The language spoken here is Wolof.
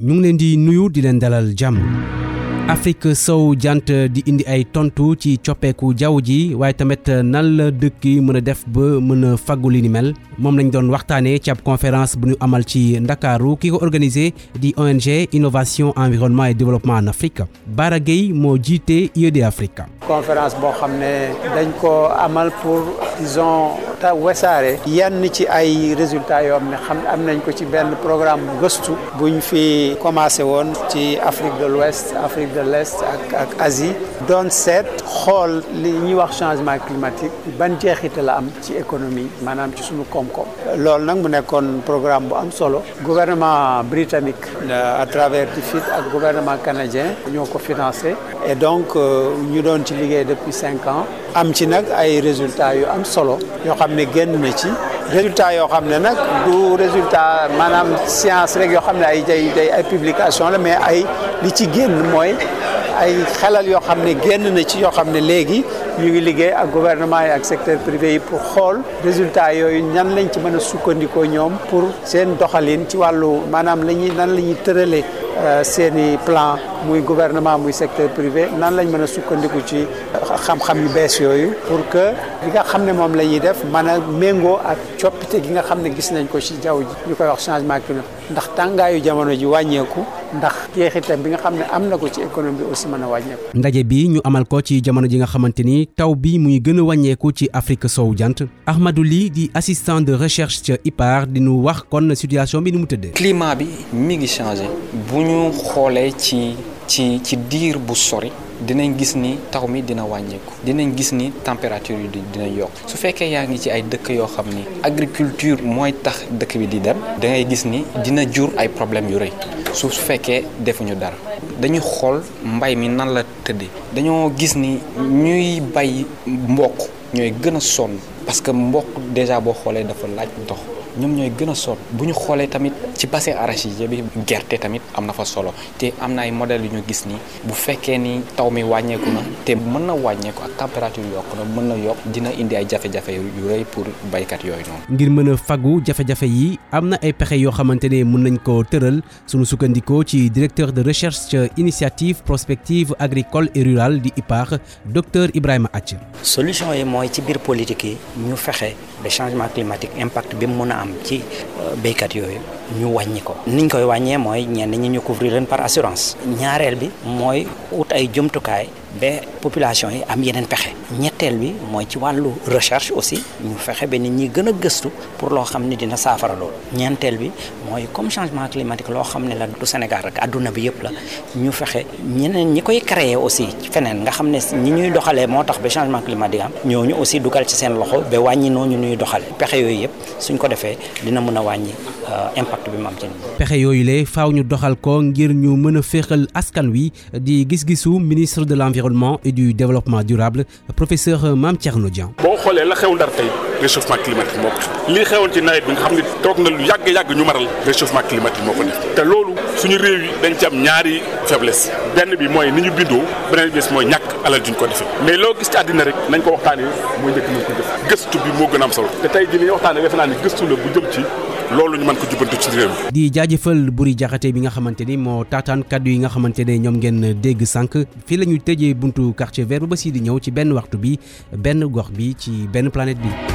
ñu ngi leen di nuyu di leen dalal jàmm Afrique sow jant di indi ay tontu ci coppeeku jaww ji waaye tamit nan la dëkk yi mën a def ba mën a faggu li ni mel moom lañ doon waxtaanee ci ab conférence bu ñu amal ci ndakaaru ki ko organisé di ONG innovation environnement et développement en Afrique Bara Gueye moo jiite IED Afrique. conférence boo xam ne dañ ko amal pour disons ta wesaare yenn ci ay résultats yoo xam ne xam am nañ ko ci benn programme gëstu buñ fi commencé woon ci Afrique de l'Ouest Afrique de l'Est ak ak Asie doon seet xool li ñuy wax changement climatique ban jeexite la am ci économie maanaam ci suñu koom-koom loolu nag mu nekkoon programme bu am solo gouvernement britannique à travers DFID ak gouvernement canadien ñoo ko financé et donc ñu doon ci liggéey depuis cinq ans am ci nag ay résultats yu am solo yoo xam ne génn na ci résultats yoo xam ne nag du résultat maanaam science rek yoo xam ne ay day day ay publication la mais ay li ci génn mooy ay xelal yoo xam ne génn na ci yoo xam ne léegi ñu ngi liggéey ak gouvernement yi ak secteur privé yi pour xool résultats yooyu ñan lañ ci mën a sukkandikoo ñoom pour seen doxalin ci wàllu maanaam la ñuy nan la ñuy tëralee seen i plan muy gouvernement muy secteur privé nan lañ mën a sukkandiku ci xam-xam yu bees yooyu pour que li nga xam ne moom la ñuy def mën a méngoo ak coppite gi nga xam ne gis nañ ko ci jaww ji ñu koy wax changement climatique ndax tàngaayu jamono ji wàññeeku ndax jeexitam bi nga xam ne am na ko ci économie bi aussi mën a wàññeeku. ndaje bi ñu amal ko ci jamono ji nga xamante ni taw bi muy gën a wàññeeku ci Afrique sowu jant Ahmadou Ly di assistant de recherche ca IPAR di nu wax kon situation bi ni mu tëddee. climat bi mi ngi changé bu ñu xoolee ci ci ci diir bu sori. dinañ gis ni taw mi dina wàññeeku dinañ gis ni température yi dina yokk su fekkee yaa ngi ci ay dëkk yoo xam ni agriculture mooy tax dëkk bi di dem da ngay gis ni dina jur ay problèmes yu rëy su fekkee defuñu dara dañuy xool mbay mi nan la tëddee dañoo gis ni ñuy bay mboq ñooy gën a sonn parce que mboq déjà boo xoolee dafa laaj ndox ñoom ñooy gën a sonn bu ñu xoolee tamit ci bassin arachidier bi gerte tamit am na fa solo te am na ay modèles yu ñu gis ni bu fekkee ni taw mi wàññeeku na te mën na wàññeeku ak température yokk na mën na yokk dina indi ay jafe-jafe yu rëy pour baykat yooyu noonu. ngir mën a fagu jafe-jafe yi am na ay pexe yoo xamante ne mën nañ ko tëral sunu sukkandikoo ci directeur de recherche initiative prospective agricole et rurale di IPAR docteur Ibrahima Athie. solution yi mooy ci biir politique yi ñu fexe ba changement climatique impact bi mu mën a am ci béykat yooyu ñu wàññi ko niñ koy wàññee mooy ñenn ñi ñu couvrir leen par assurance ñaareel bi mooy ut ay jumtukaay ba population yi am yeneen pexe ñetteel bi mooy ci wàllu recherche aussi ñu fexe ba nit ñi gën a gëstu pour loo xam ne dina saafara loolu ñeenteel bi mooy comme changement climatique loo xam ne la du Sénégal rek adduna bi yëpp la ñu fexe ñeneen ñi koy créer aussi feneen nga xam ne ñi ñuy doxalee moo tax ba changement climatique am ñooñu aussi dugal ci seen loxo ba wàññi nooñu ñuy doxale pexe yooyu yëpp suñ ko defee dina mën a wàññi impact bi mu am ci pexe yooyu le faaw ñu doxal ko ngir ñu mën a féexal askan wi di gis-gisu ministre de l'environnement et du développement durable professeur Mame Thierno Dieng. boo xoolee la xew ndar tey réchauffement climatique moo ko xew lii xewoon ci nawet bi nga xam ne toog na lu yàgg yàgg ñu maral réchauffement climatique moo ko def te loolu suñu réew yi dañ ci am ñaari faiblesse benn bi mooy ni ñu bindoo beneen bi mooy ñàkk alal duñ ko defee mais loo gis ci àddina rek nañ ko waxtaanee mooy njëkk nañ ko def gëstu bi moo gën a am solo te tey jii li ñuy waxtaanee defe naa ne gëstu la bu jëm ci loolu ñu mën ko jubbantu ci réew mi. di jaajëfal Buri Jaxate bi nga xamante ni moo taataan kaddu yi nga xamante ne ñoom ngeen dégg sànq fii la ñuy tëjee buntu quartier vert ba si di ñëw ci benn waxtu bi benn gox bi ci benn planète bi.